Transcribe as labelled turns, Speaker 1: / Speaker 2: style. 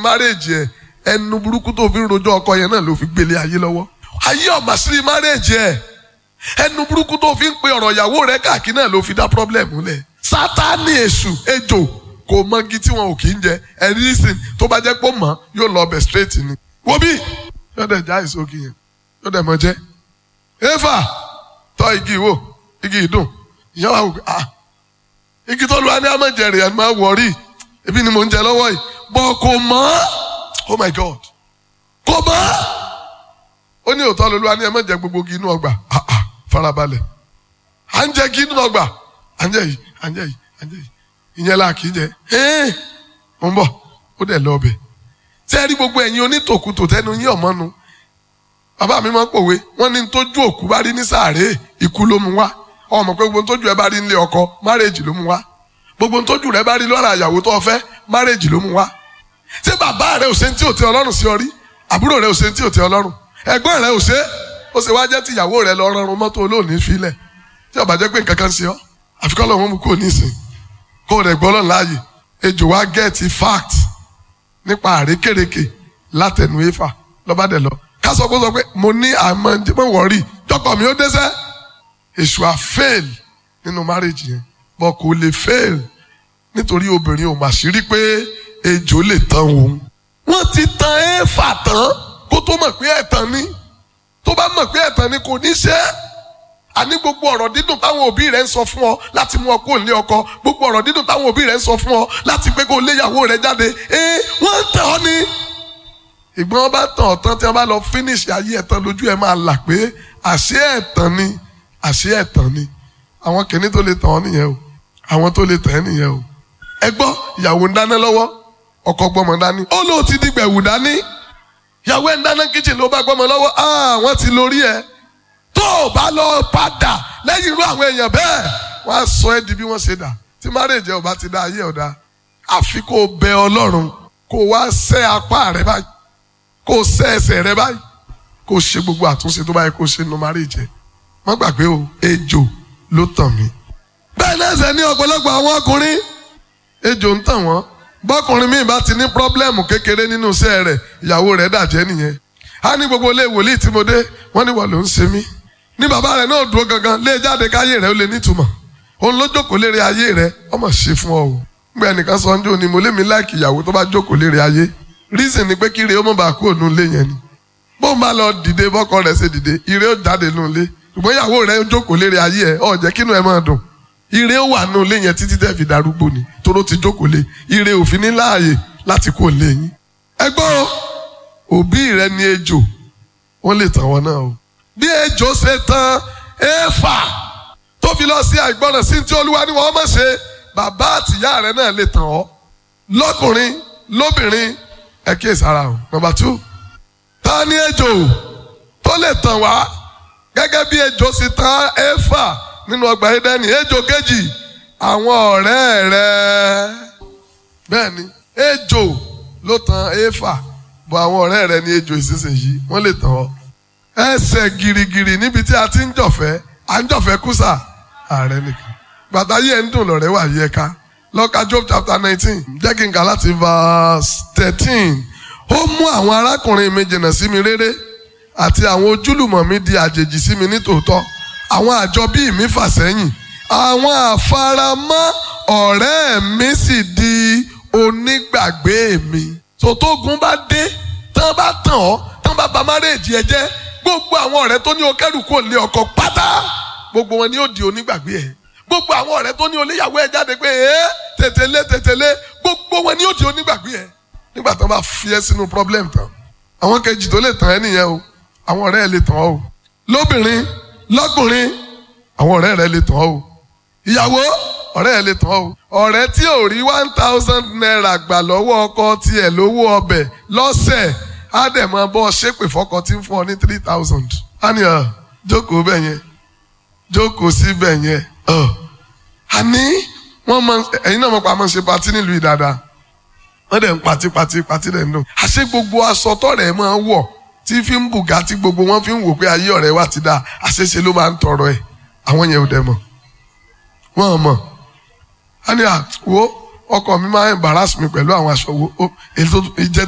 Speaker 1: márèèjì ẹ̀ ẹnu burúkú tó fi ń rojọ́ ọkọ yẹn náà ló fi gbélé ayé lọ́wọ́ ayé ọ̀mà sírí márèèjì ẹ̀ ẹnu burúkú tó fi ń pe ọ̀rọ̀ ìyàwó rẹ̀ káàkiri náà ló fi dá pọ́blẹ́mù lẹ̀ sátánì èṣù ejò kò mọ́gi tí wọn ò kì í jẹ ẹ̀rí ìsìn tó bá jẹ́ pé ó mọ̀ yóò lọ ọbẹ̀ straight ni wo bí yóò dẹ̀ já ìsókè yẹn yóò dẹ̀ mọ jẹ́ éfà tọ́ igi ìwò igi ìdùn ìyá wa wò pé ah igi tó lu ani amẹjẹrì ẹni máa wọrí ebi ni mò ń jẹ lọ́wọ́ yìí bọ kò mọ̀ oh my god kò mọ̀ ó ní òótọ́ lolu ani amẹjẹ gbogbo igi inú ọgbà ah ah farabalẹ̀ à ń jẹ igi inú ọgbà à ń jẹ yìí à ń jẹ yìí à ń jẹ yìí ìyẹn la kì í jẹ ẹ́ẹ́ mo ń bọ̀ ó dẹ̀ lọ ọbẹ̀ sẹ́ẹ̀rí gbogbo ẹ̀yin onítòkùtò tẹnu yín ọ̀mọ́nu bàbá mi máa ń pòwe wọ́n ní tójú òkú bá rí ní sàárè ikú ló mú wá ọmọ pé gbogbo tójú ẹ bá rí nílé ọkọ márèjì ló mú wá gbogbo tójú rẹ bá rí lọ́ra àyàwó tó fẹ́ márèjì ló mú wá ṣé bàbá rẹ ò ṣe tí ò tẹ ọlọ́run sí ọ rí àbúrò rẹ ò ṣe tí ò tẹ ọlọ́run ẹ̀gbọ́n rẹ ò ṣe ó ṣe wá jẹ́ tí ìyàwó rẹ lọ rọrùn mọ́tò olóòní filẹ̀ tí ó bá jẹ́ pé nǹkan kan ṣe ọ́ àfikọ́ lọ́wọ́ mú kúrò nísìn kó o rẹ̀ gbọ́ lọ́nà láàyè ejò wá gẹ́ẹ̀tì fact nípa àrékèrèkè látẹnu éfà lọ́ba dẹ̀ lọ ká sọ pé sọ pé mo ní àmọ́ mọ̀ wọ́rí jọkọ̀ mi ó dẹ́sẹ́ èṣù à fail nínú marriage yẹn bọ́ kò lè fail nítorí obìnrin ò mà sí rí pé ejò lè tán òun. wọ́n ti tan éfà tán kó tó mọ̀ pé ẹ̀tàn ni tó bá mọ̀ pé ẹ̀tàn ni kò ní ṣe é àní gbogbo ọ̀rọ̀ dídùn táwọn òbí rẹ̀ ń sọ fún ọ láti mú ọ kó lé ọkọ gbogbo ọ̀rọ̀ dídùn táwọn òbí rẹ̀ ń sọ fún ọ láti pé kó léyàwó rẹ̀ jáde ee wọ́n ń tẹ̀ ọ́ ni. ìgbọ́n wọn bá tàn ọ́ tán tí wọ́n bá lọ finish ayé ẹ̀tàn lójú ẹ̀ máa là pé àṣé ẹ̀tàn ni àṣé ẹ̀tàn ni àwọn kìnní tó lè tàn ọ́ nìyẹn o àwọn tó lè tàn ẹ́ nìyẹn o. ẹ gbọ́ ìyàwó ń dáná lọ́wọ́ ọkọ gbọ́mọ dání ó lóò ti dìgbẹ̀wù dání ìyàwó ẹ̀ ń dáná kíchìn ló bá gbọ́mọ lọ́wọ́ ah wọ́n ti lórí ẹ̀ tó o bá lọ padà lẹ́yìn irú àwọn èèyàn bẹ́ẹ̀ wọ́n á sọ ẹ́ di bí wọ́n ṣe dà tí márèjì ọba ti dá ayé ọ̀dà àfi kó o bẹ ọlọ́run kó o wá sẹ́ apá rẹ báyìí kó o sẹ́ ẹsẹ̀ rẹ báyìí kó o ṣe gbogbo àtúnṣe tó báyìí kó o ṣe nu márèjì wọ́n gbàgbé o ejò ló tàn mí. bẹ́ẹ̀ náà ṣe ní ọ̀pọ̀lọpọ̀ àwọn ọkùnrin ejò ń tàn wọ́n bọ́kùnrin míì bá ti ní pírọ́blẹ́mù kékeré nínú iṣẹ́ rẹ̀ ìyàwó rẹ̀ dàjẹ́ nìyẹn a ní gbogbo ilé wòlíì tí mo dé wọ́n ní wọ́n ló ń ṣe mí ní bàbá rẹ̀ náà dúró gangan lé jáde káyé rẹ̀ ó lè nítumọ̀ òun ló jókòó lére ayé rẹ̀ ọmọ ṣe fún ọ o gbé ẹnìkan sọ ọjọ́ ni mo lé mi láìkì ìyàwó tó bá jókòó lére ayé reason ni pé kíre ó mọ̀ bá kú òun lé yẹn ni bó ń bá lọ dìde bọ́kọ rẹ̀ ṣe dìde ire ó jáde nù lé ṣùgbọ́n ìyàwó rẹ̀ ó jókòó lére ayé ẹ̀ ọ̀ jẹ́ kínú ẹ̀ máa dùn ire ó wà nù lé yẹn títí tẹ́ fi darúgbó ni toró ti jókòó lé ire òfin ní láàyè láti kó lé yín ẹgbọ́n òbí rẹ ní ejò wọ́n lè tàn wọ́n náà o bí ejò ṣe tán éfà tó fi lọ sí àìgbọràn sí tí olúwa ni wọ́n mọ̀ ṣe bàbá àtìyá rẹ̀ náà lè tàn ọ́ lọ́kùnrin lóbìnrin ẹ kíyè sára o nọ́mbà two ta ni ejò tó lè tàn wá gẹ́gẹ́ bí ejò ṣe tàn éfà nínú ọgbà Édẹ́nì ejò kejì àwọn ọ̀rẹ́ rẹ̀ bẹ́ẹ̀ ni ejò ló tàn éfà bọ̀ àwọn ọ̀rẹ́ rẹ̀ ni ejò ìsinsìnyí wọ́n lè tàn ọ́ ẹsẹ̀ girigiri níbi tí a ti ń jọ̀fẹ́ à ń jọ̀fẹ́ kúsà ààrẹ nìkan bàtà yẹ ń dùn lọ́rẹ́ wà yẹ ká lọ́ka Job chapter nineteen jẹ́ kí n kà láti verse thirteen ó mú àwọn arákùnrin mi jìnnà sí mi réré àti àwọn ojúlùmọ̀ mi di àjèjì sí mi nítòótọ́ àwọn àjọbí mi fà sẹ́yìn àwọn àfaramọ́ ọ̀rẹ́ mi sì di onígbàgbé mi sòtógun bá dé tán bá tàn ọ́ tán bá ba márèèjì ẹ jẹ́ gbogbo àwọn ọ̀rẹ́ tó ní o kẹ́rù kò lé ọkọ pátá gbogbo wọn ni ó di onígbàgbé ẹ gbogbo àwọn ọ̀rẹ́ tó ní oléyàwó ẹ jáde pé ẹ tètèlé tètèlé gbogbo wọn ni ó di onígbàgbé ẹ nígbà tó bá fi ẹ sínú problem tán àwọn kejì tó lè tàn ẹ nìyẹn o àwọn ọ̀rẹ́ ẹ lè tàn ọ́ o lóbìnrin lọ́kùnrin àwọn ọ̀rẹ́ rẹ lè tàn ọ́ o ìyàwó ọ̀rẹ́ ẹ lè tàn ọ́ o ọ̀rẹ́ tí ò rí one thousand naira gbà lọ́wọ́ ọkọ tiẹ̀ lówó ọbẹ̀ lọ́sẹ̀ á dẹ̀ máa bọ́ ṣépè fọ́kọ tí ń fún ọ ní three thousand. á ní ọ jókòó bẹ́ẹ̀ yẹn jókòó sí bẹ́ẹ̀ yẹn ọ. àní wọ́n máa ẹ̀yin náà mọ̀ pa máa ń ṣe patí nílùú ìdàdà wọ́n dẹ̀ ń patí patí patí dẹ̀ ń dùn. àṣé gbogbo aṣọ tọ̀rẹ́ máa ń wọ̀ tí fi ń bùgá tí gbogbo wọn fi ń wò pé ayé ọ̀rẹ́ wa ti dáa àṣeṣe ló máa ń tọrọ ẹ̀ àwọn yẹn ò dẹ̀ mọ̀ wọ́n mọ̀ á ní à wo ọkọ mi máa ń embarrass mi pẹ̀lú àwọn aṣọ wo èyí tó jẹ́